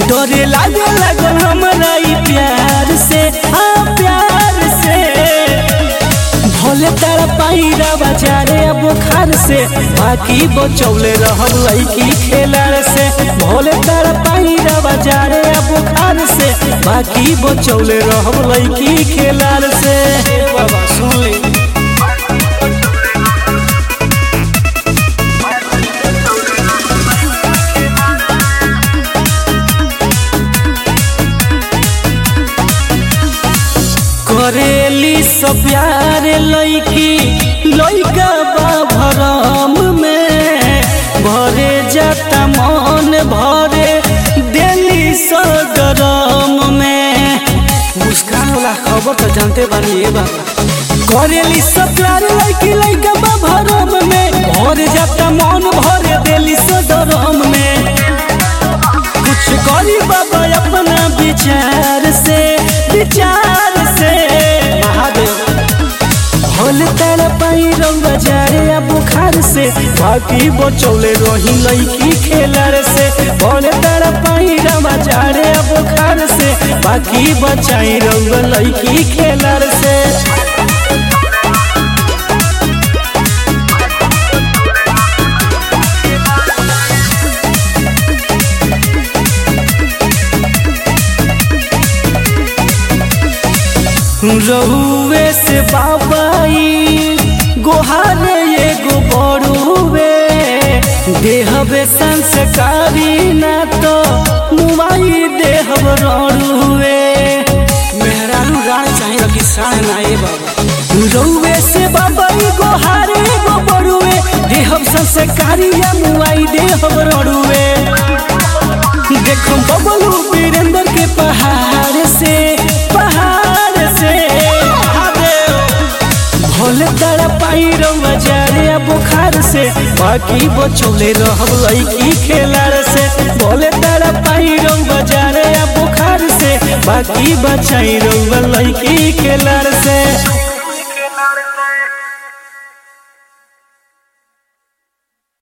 डरे लागे लगल हमरा ई प्यार से हाँ प्यार से भोले तारा पाईरा बाजारे अब बुखार से बाकी बचौले रहब लड़की खेलार से भोले तारा पाईरा बाजारे अब बुखार से बाकी बचौले रहब लड़की खेलार से बाबा सुन ले करेली सब प्यार लैकी लैका बा भरम में भरे जाता मन भरे दिल्ली सदरम में मुस्कान वाला खबर तो जानते बानी ये बाबा करेली सब प्यार लैकी लैका बा भरम में भरे जाता मन भरे दिल्ली सदरम में कुछ करी बाबा अपना विचार से विचार से महादेव होल तर पाई रंग बाजारे आ बुखार से बाकी बचौले रही लड़की खेलर से होल तर पाई रंग बाजारे आ बुखार से बाकी बचाई रंग लड़की खेलर से रहुए से बाबाई गोहारे एगो बड़ुए देहबे संस्कारी ना तो मुआई देहब रड़ुए मेहरारू राय चाहे रखी साढ़ ना ए बाबा रहुए से बाबाई गोहारे एगो बड़ुए देहब संस्कारी या मुआई देहब रड़ुए देखो बबलू वीरेंद्र के पहाड़ से पहाड़ से भोले तारा पाई रंगा जारे आ बुखार से बाकी बचौले रहब लड़की खेलार से भोले तारा पाई रंगा जारे आ बुखार से बाकी बचाई रंगा लड़की खेलार से